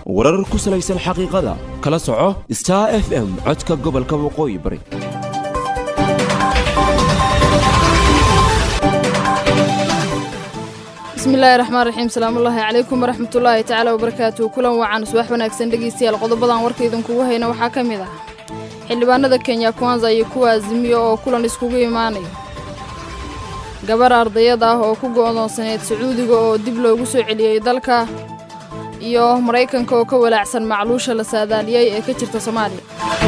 warar ku salaysan xaqiiqada kala soco star f m codka gobolka waqooyi bari bismillaahi raxmaan raxiim salaamullaahi calaykum waraxmatullaahi tacaala wabarakaatuhu kulan wacan subax wanaagsan dhegeystayaal qodobadan warka idinkugu hayna waxaa ka mid ah xildhibaanada kenya kwanza iyo kuwa azimiyo oo kulan iskugu imaanaya gabar ardayad ah oo ku go'doonsaneyd sacuudiga oo dib loogu soo celiyey dalka iyo maraykanka oo ka walaacsan macluusha la saadaaliyey ee ka jirta soomaaliya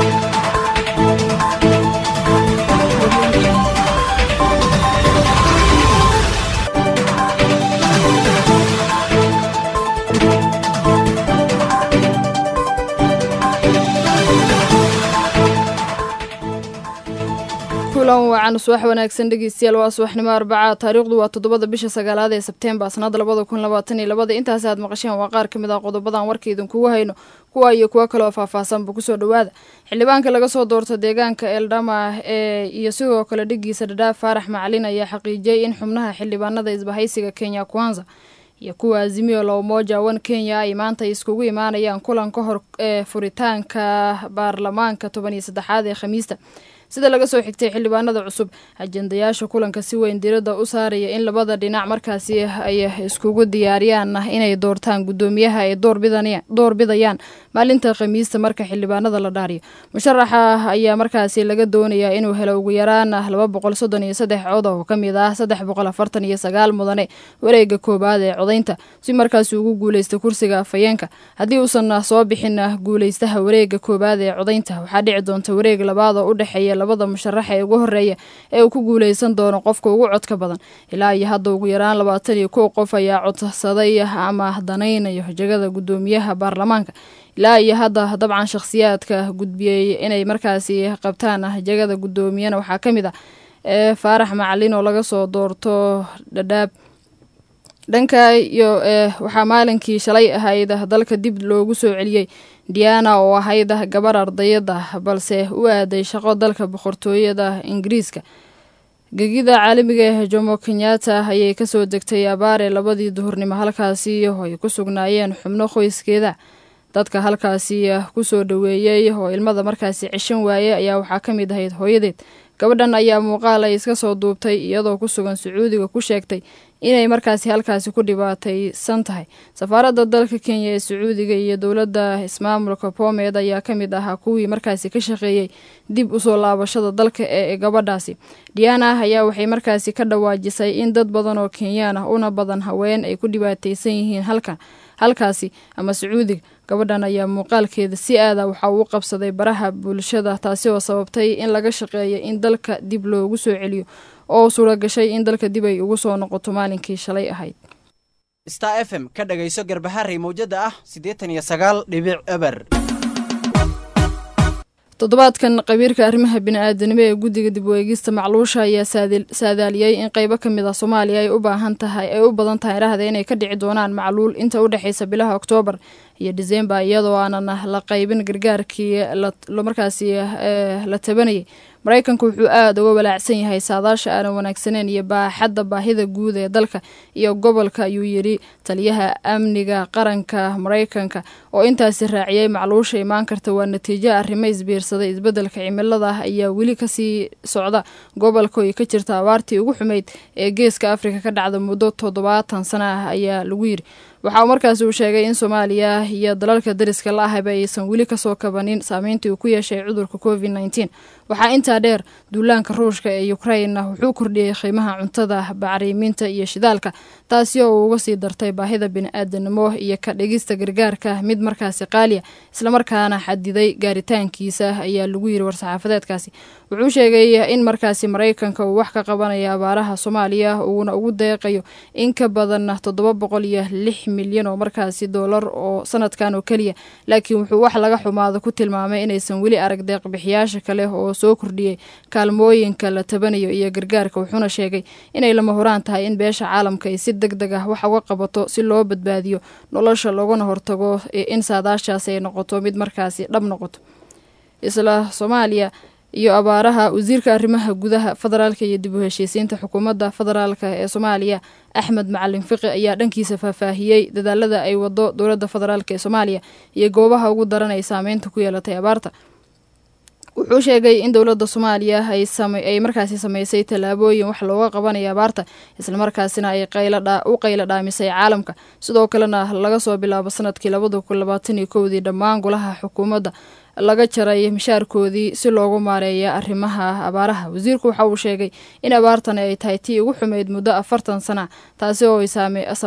kulan wacan subax wanaagsan dhegeystayaal waa subaxnimo arbaca taariikhdu waa toddobada bisha sagaalaad ee sebteembar sanada labada kun labaatan iyo labada intaas aad maqasheen waa qaar ka mid ah qodobadan warka idinkugu hayno kuwa iyo kuwo kaleoo faahfaahsanba kusoo dhowaada xildhibaanka laga soo doorta deegaanka eldhama ee iyo sidoo kale dhigiisa dhadhaaf faarax macalin ayaa xaqiijiyey in xubnaha xildhibaanada isbahaysiga kenya kwanza iyo kuwa azimiyo lowmoja wan kenya ay maanta iskugu imaanayaan kulan ka hor ee furitaanka baarlamaanka toban iyo saddexaad ee khamiista sida laga soo xigtay xildhibaanada cusub ajendayaasha kulanka si weyn diradda u saaraya in labada dhinac markaasi ay iskugu diyaariyaan inay doortaan guddoomiyaha ay door bidayaan maalinta khamiista marka xildhibaanada la dhaariyo musharaxa ayaa markaasi laga doonayaa inuu helo ugu yaraan laba boqol soddon iyo saddex cod oo ka mid ah saddex boqol afartan iyo sagaal mudane wareega koowaad ee codaynta si markaasi ugu guuleysta kursiga afhayeenka haddii uusan soo bixin guuleystaha wareega koowaad ee codaynta waxaa dhici doonta wareeg labaad oo u dhexeeya labada musharax ee ugu horeeya ee uu ku guuleysan doono qofka ugu codka badan ilaa iyo hadda ugu yaraan labaatan iyo kow qof ayaa codsaday ama danaynayo jegada guddoomiyaha baarlamaanka ilaa iyo hadda dabcan shakhsiyaadka gudbiyey inay markaasi qabtaan jegada guddoomiyana waxaa ka mid ah ee faarax macalin oo laga soo doorto dhadhaab dhanka iyo waxaa maalinkii shalay ahayd dalka dib loogu soo celiyey diana oo ahayd gabar ardayada balse u aaday shaqo dalka boqortooyada ingiriiska gegida caalamiga ee jomo kenyatta ayay kasoo degtay abaare labadii duhurnimo halkaasi oo ay ku sugnaayeen xubno qoyskeeda dadka halkaasi kusoo dhoweeyey oo ilmada markaasi ceshan waaye ayaa waxaa ka mid ahayd hooyadeed gabadhan ayaa muuqaal ay iska soo duubtay iyadoo ku sugan sacuudiga ku sheegtay inay markaasi halkaasi ku dhibaataysan tahay safaaradda dalka kenya ee sacuudiga iyo dowladda ismaamulka boomeed ayaa ka mid ahaa kuwii markaasi ka shaqeeyey dib usoo laabashada dalka ee gabadhaasi diana ayaa waxay markaasi ka dhawaajisay in dad badan oo kenyaan ah una badan haween ay ku dhibaataysan yihiin halkan halkaasi ama sacuudiga gabadhan ayaa muuqaalkeeda si aada waxa uu qabsaday baraha bulshada taasi oo sababtay in laga shaqeeyo in dalka dib loogu soo celiyo oo suura gashay in dalka dib ay ugu soo noqoto maalinkii shalay ahayd star f m ka dhagayso garbaharey mawjada ah siddeetan iyo sagaal dhibic eber toddobaadkan qabiirka arrimaha bini-aadanimo ee guddiga dib weegista macluusha ayaa saadaaliyey in qeybo ka mid ah soomaaliya ay u baahan tahay ay u badan tahay rahda inay ka dhici doonaan macluul inta u dhexeysa bilaha oktoobar iyo disembar iyadoo aanan la qaybin gargaarkii markaasi la tabanayay maraykanku wuxuu aada uga walaacsan yahay saadaasha aanan wanaagsaneyn iyo baaxadda baahida guud ee dalka iyo gobolka ayuu yidhi taliyaha amniga qaranka maraykanka oo intaasi raaciyey macluusha imaan karta waa natiijo arrimo isbiirsaday isbeddelka cimilada ayaa weli kasii socda gobolka oo ka jirta abaartii ugu xumeyd ee geeska afrika ka dhacda muddo toddobaatan sana ah ayaa lagu yidhi waxa uu markaasi uu sheegay in soomaaliya iyo dalalka dariska la ahaba aysan weli kasoo kabanin saameyntii uu ku yeeshay cudurka covid nneteen waxaa intaa dheer duulaanka ruushka ee ukraina wuxuu kordhiyey qiimaha cuntada bacriimiinta iyo shidaalka taasi oo uu uga sii dartay baahida bini-aadanimo iyo ka dhigista gargaarka mid markaasi qaaliya islamarkaana xadiday gaaritaankiisa ayaa lagu yiri war-saxaafadeedkaasi wuxuu sheegay in markaasi maraykanka uu wax ka qabanayo abaaraha soomaaliya uuna ugu deeqayo in ka badan toddoba boqol iyo lix milyan oo markaasi doolar oo sanadkan oo keliya laakiin wuxuu wax laga xumaado ku tilmaamay inaysan weli arag deeqbixiyaasha kale oo soo kordhiyey kaalmooyinka la tabanayo iyo gargaarka wuxuuna sheegay inay lama horaan tahay in beesha caalamka ay si deg deg ah wax uga qabato si loo badbaadiyo nolosha loogana hortago in saadaashaasi ay noqoto mid markaasi dhab noqoto isla soomaaliya iyo abaaraha wasiirka arrimaha gudaha federaalka iyo dib u heshiisiinta xukuumadda federaalka ee soomaaliya axmed macalin fiqi ayaa dhankiisa faahfaahiyey dadaalada ay wado dowladda federaalk ee soomaaliya iyo goobaha ugu daran ay saameynta ku yeelatay abaarta wuxuu sheegay in dowladda soomaaliya ay markaasi sameysay tallaabooyin wax looga qabanayo abaarta islamarkaasina ay u qaylo dhaamisay caalamka sidoo kalena laga soo bilaabo sanadkii labada kun labaatan iyo kowdii dhammaan golaha xukuumadda laga jaray mishaarkoodii si loogu maareeya arrimaha abaaraha wasiirku waxa uu sheegay in abaartani ay tahay tii ugu xumeyd muddo afartan sana taasi oo ay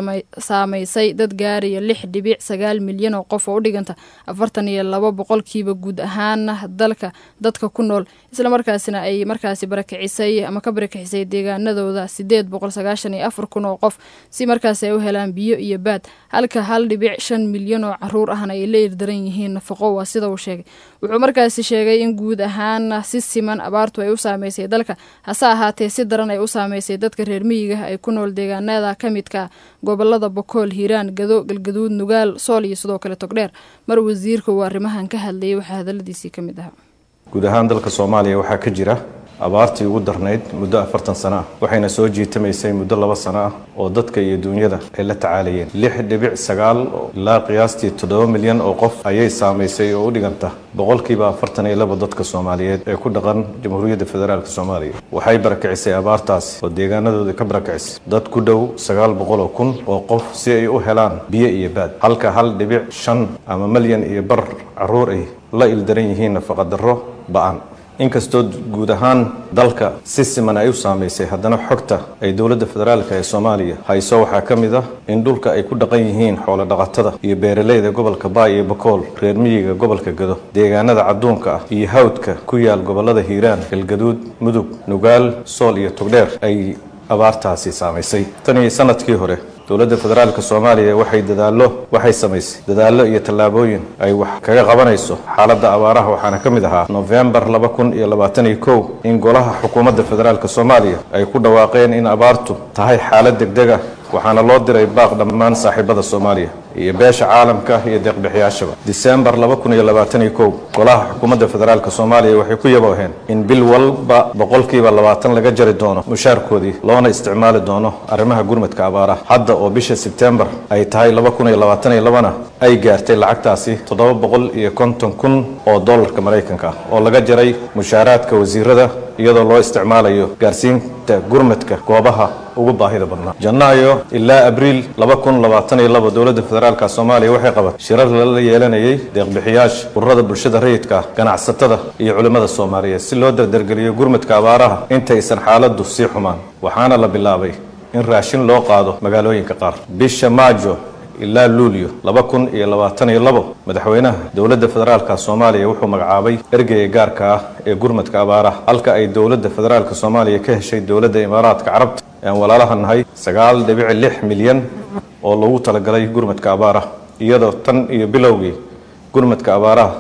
saameysay dad gaaraya lix dhibic sagaal milyan oo qof oo u dhiganta afartan iyo laba boqolkiiba guud ahaan dalka dadka ku nool islamarkaasina ay markaasi barakicisay ama ka barakicisay deegaanadooda sideed boqol sagaashan iyo afar kun oo qof si markaasi ay u helaan biyo iyo baad halka hal dhibic shan milyan oo caruur ahna ay la irdaran yihiin nafaqo waa sida uu sheegay wuxuu markaasi sheegay in guud ahaan si siman abaartu ay u saameysay dalka hase ahaatee si daran ay u saameysay dadka reer miyiga ay ku nool deegaanada ka midka gobolada bokool hiiraan gado galgaduud nugaal sool iyo sidoo kale togdheer mar wasiirka uu arrimahan ka hadlayay waxaa hadaladiisii ka mid ahaa guud ahaan dalka soomaaliya waxaa ka jira abaartii ugu darnayd muddo afartan sano ah waxayna soo jiitamaysay muddo laba sano ah oo dadka iyo duunyada ay la tacaalayeen lix dhibic sagaal ilaa qiyaastii toddoba milyan oo qof ayay saamaysay oo u dhiganta boqolkiiba afartan iyo laba dadka soomaaliyeed ee ku dhaqan jamhuuriyadda federaalk soomaaliya waxay barakicisay abaartaasi oo deegaanadooda ka barakicisay dad ku dhow sagaal boqol oo kun oo qof si ay u helaan biyo iyo baad halka hal dhibic shan ama malyan iyo bar caruur ay la ildaran yihiin nafaqadarro ba-an inkastoo guud ahaan dalka si siman ay u saamaysay haddana xogta ay dowladda federaalk ee soomaaliya hayso waxaa ka mid ah in dhulka ay ku dhaqan yihiin xoolo dhaqatada iyo beeraleyda gobolka baay iyo bakool reer miyiga gobolka gado deegaanada cadduunka ah iyo hawdka ku yaal gobolada hiiraan galgaduud mudug nugaal sool iyo togdheer ay abaartaasi saamaysay tan iyo sanadkii hore dowladda federaalk soomaaliya waxay dadaallo waxay samaysay dadaallo iyo tallaabooyin ay wax kaga qabanayso xaaladda abaaraha waxaana ka mid ahaa nofembar laba kun iyo labaatan iyo kow in golaha xukuumadda federaalk soomaaliya ay ku dhawaaqeen in abaartu tahay xaalad degdeg ah waxaana loo diray baaq dhammaan saaxiibada soomaaliya iyo beesha caalamka iyo deeqbixiyaashaba disembar laba kun iyo labaatan iyo kow golaha xukuumadda federaalk soomaaliya waxay ku yabooheen in bil walba boqolkiiba labaatan laga jari doono mushaarkoodii loona isticmaali doono arrimaha gurmadka abaaraha hadda oo bisha sebtembar ay tahay laba kun iyo labaatan iyo labana ay gaartay lacagtaasi toddoba boqol iyo konton kun oo dollarka maraykanka ah oo laga jaray mushaaraadka wasiirada iyadoo loo isticmaalayo gaarsiinta gurmadka goobaha ugu baahida badnaa janaayo ilaa abriil laba kun labaatan iyo laba dowladda federaalka soomaaliya waxay qabatay shirar lala yeelanayay deeqbixiyaasha ururada bulshada rayidka ah ganacsatada iyo culimmada soomaaliyeed si loo dardargeliyo gurmadka abaaraha intaysan xaaladdu sii xumaan waxaana la bilaabay in raashin loo qaado magaalooyinka qaar bisha maajo ilaa luulyo laba kun iyo labaatan iyo labo madaxweynaha dowladda federaalka soomaaliya wuxuu magacaabay ergeyga gaarka ah ee gurmadka abaaraha halka ay dowladda federaalka soomaaliya ka heshay dowladda imaaraadka carabta aan walaalaha nahay sagaal dhibic lix milyan oo lagu talagalay gurmadka abaaraha iyadoo tan iyo bilowgii gurmadka abaaraha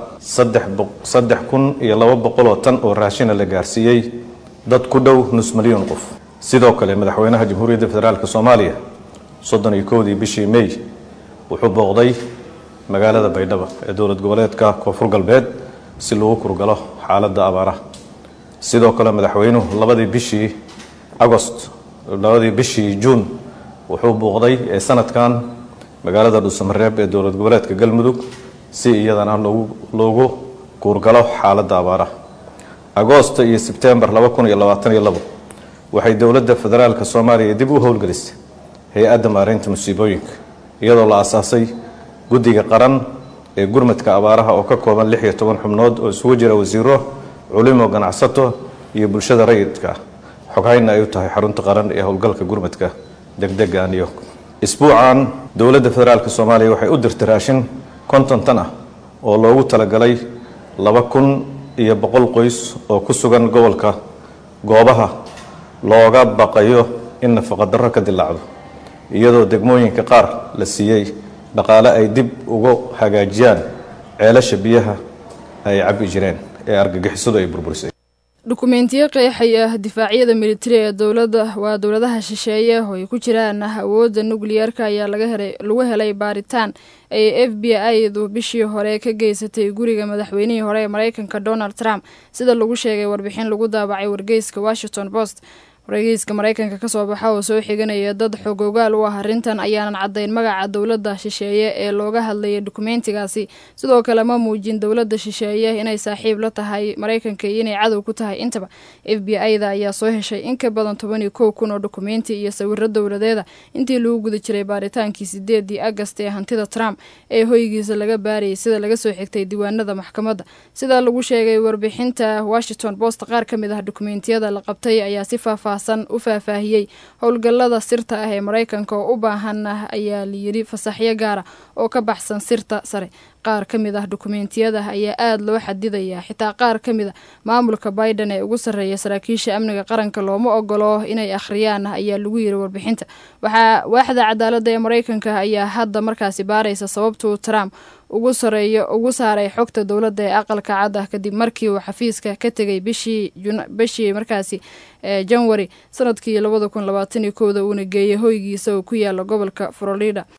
saddex kun iyo laba boqol oo tan oo raashina la gaarsiiyey dad ku dhow nus milyan qof sidoo kale madaxweynaha jamhuuriyadda federaalk soomaaliya soddon iyo kowdii bishii may wuxuu booqday magaalada baydhabo ee dowlad goboleedka koonfur galbeed si lagu kurgalo xaaladda abaaraha sidoo kale madaxweynuhu labadii bishii agost labadii bishii juun wuxuu booqday ee sanadkan magaalada dhuusamareeb ee dowlad goboleedka galmudug si iyadana loogu kuurgalo xaaladda abaaraha agoosto iyo sebtembar laba kun iyo labaatan iyo labo waxay dowladda federaalka soomaaliya dib u howlgelisay hay-adda maareynta musiibooyinka iyadoo la asaasay guddiga qaran ee gurmadka abaaraha oo ka kooban lix iyo toban xubnood oo isugu jira wasiiro culimo ganacsato iyo bulshada rayidka ah xoghayna ay u tahay xarunta qaran ee howlgalka gurmadka degdega new york isbuucan dowladda federaalk soomaaliya waxay u dirtay raashin konton tan ah oo loogu talagalay laba kun iyo boqol qoys oo ku sugan gobolka goobaha looga baqayo in nafaqadarro ka dilaacdo iyadoo degmooyinka qaar la siiyey dhaqaale ay dib uga hagaajiyaan ceelasha biyaha ay cabbi jireen ee argagixisadu ay burburisay dukumentiyo qeexaya difaacyada militari ee dowlada waa dowladaha shisheeye oo ay ku jiraan awoodda nukliyeerka ayaa lagu helay baaritaan ay f b i-du bishii hore ka geysatay guriga madaxweynihii hore ee mareykanka donald trump sida lagu sheegay warbixin lagu daabacay wargeyska washington post wargeyska mareykanka kasoo baxa oo soo xiganaya dad xogogaal u ah arrintan ayaanan caddayn magaca dowladda shisheeye ee looga hadlayay dukumentigaasi sidoo kale ma muujin dowladda shisheeye inay saaxiib la tahay mareykanka iyo inay cadow ku tahay intaba f b i-da ayaa soo heshay in ka badan toban iyo kow kun oo dukumenti iyo sawiro dowladeeda intii lagu guda jiray baaritaankii sideedii agast ee hantida trump ee hoygiisa laga baarayay sida laga soo xigtay diiwaanada maxkamadda sida lagu sheegay warbixinta washington post qaar ka mid ah dukumentiyada la qabtay ayaa si faahfaah u faahfaahiyey howlgallada sirta ah ee mareykanka oo u baahan ah ayaa layidhi fasaxyo gaara oo ka baxsan sirta sare qaar ka mid ah dukumentiyada ayaa aada loo xadidayaa xitaa qaar ka mid a maamulka biden ee ugu sarreeya saraakiisha amniga qaranka looma ogolo inay akhriyaan ayaa lagu yiri warbixinta waxaa waaxda cadaaladda ee mareykanka ayaa hadda markaasi baaraysa sababtuu trump ugu sareeyo ugu saaray xogta dowladda ee aqalka cad ah kadib markii uu xafiiska ka tegay bishii bishii markaasi janwari sanadkii labada kun labaatan iyo kowda uuna geeyay hoygiisa oo ku yaala gobolka florida